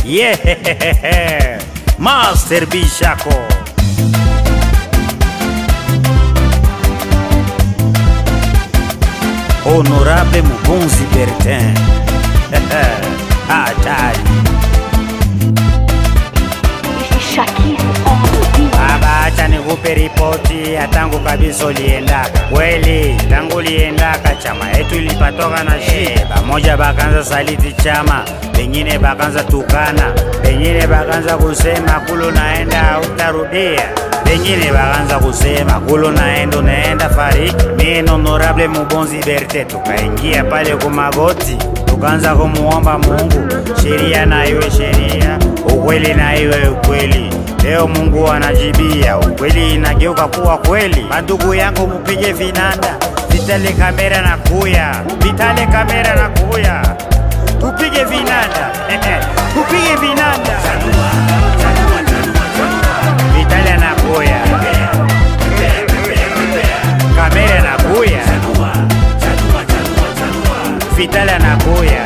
Yeah, Master Bishako. Honorable Mubunzi Bertin. Hatari. Shakir on the beat. Baba, acha nikupe ripoti ya tangu kabisa uliendaka. Kweli tangu uliendaka chama yetu ilipatoka na shida, pamoja bakanza saliti chama, pengine bakanza tukana, pengine bakanza kusema kulo naenda utarudia, pengine bakanza kusema kulo naenda unaenda fariki. Mie na honorable Mubonzi Berte tukaingia pale kumagoti, tukaanza kumuomba Mungu, sheria na iwe sheria, ukweli na iwe ukweli. Leo Mungu anajibia, ukweli inageuka kuwa kweli. Mandugu yangu mupige vinanda, vitale kamera na kuya, vitale kamera na kuya, tupige vinanda tupige vinanda, vitale na kuya, kamera na kuya, vitale na kuya,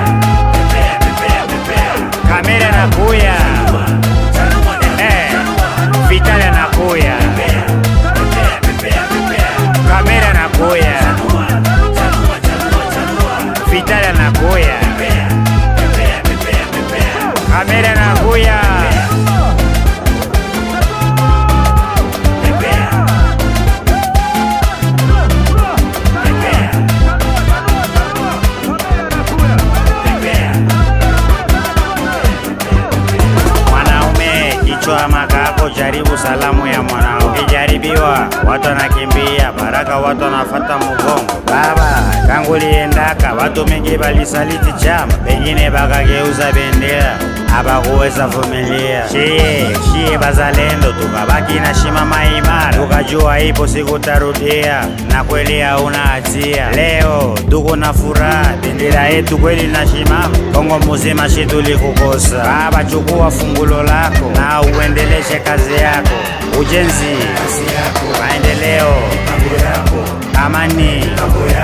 kamera na kuya Eh, Vital anakuya, kamera anakuya, Vital anakuya, kamera anakuya. Mwanaume kichwa makako, jaribu salamu ya mwanao. Ukijaribiwa watu wanakimbia, baraka watu wanafata mugongo. Baba tangu liendaka, watu mengi balisaliti chama, pengine bakageuza bendera abakuweza vumilia. Shie shie bazalendo, tukabaki na shimama imara, tukajua ipo siku tarudia, na kweli hauna hatia. Leo tuko na furaha, bendera yetu kweli na shimama, Kongo muzima shi tulikukosa. Baba chukua fungulo lako na uendeleshe kazi yako, ujenzi, maendeleo, amani,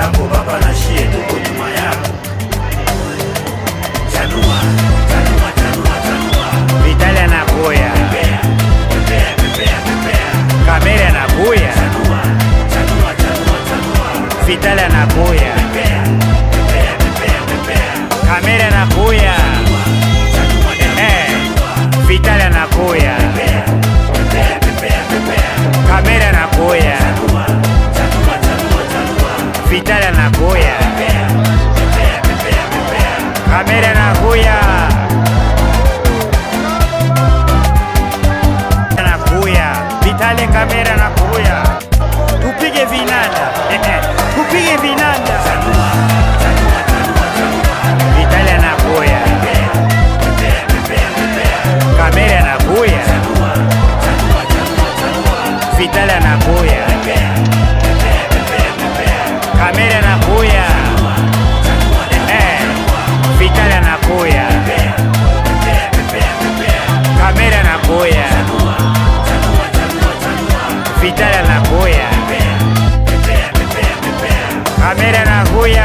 Vitali anakuya, kamera anakuya, Vitali anakuya, kamera anakuya, eh, Vitali anakuya, kamera anakuya, Vitali anakuya, kamera anakuya. nakuya vitale kamera nakuya tupige vinanda tupige vinanda vitale nakuya kamera nakuya vitale nakuya kamera nakuya eh vitale nakuya kamera nakuya Vital anakuya, kamera anakuya.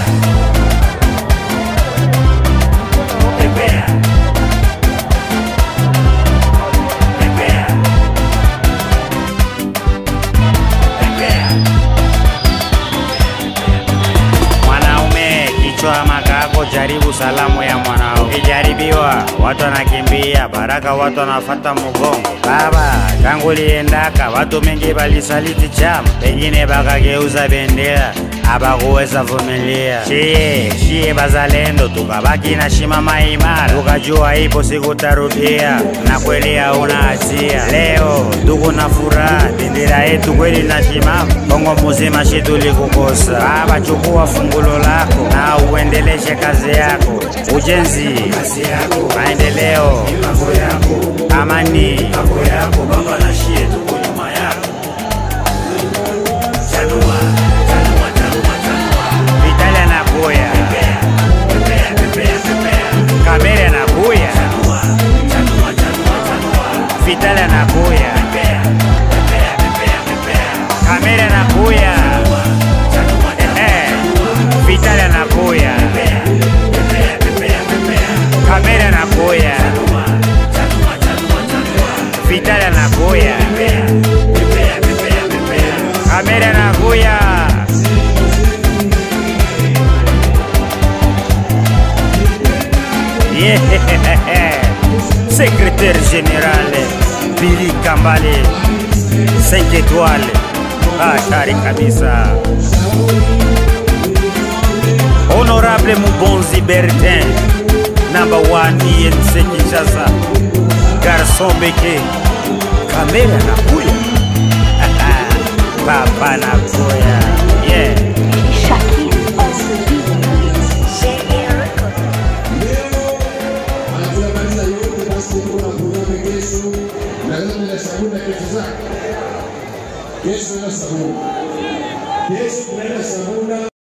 Mwanaume kichwa makako, jaribu salamu ya mwanao. Ukijaribiwa watu wanakimbia, baraka watu wanafata mugongo. Baba tangu liendaka, watu mengi balisaliti chama, pengine bakageuza bendera abakuweza vumilia. Shie shie bazalendo, tukabaki na shimama imara, tukajua ipo siku tarudia, na kweli hauna hatia. Leo tuko na furaha, bendera yetu kweli na shimama, Kongo muzima shi tulikukosa. Baba chukua fungulo lako na uendeleshe kazi yako, ujenzi, maendeleo, amani, Vitali anakuya, kamera anakuya, Vitali anakuya, kamera anakuya, eh, Vitali anakuya, kamera anakuya, Yeah. Secrétaire général Billy Kambale 5 étoiles hatari kabisa. Honorable Mubonzi Bertin number 1 INC Kinshasa Garçon Beke kamera nakuya papa nakuya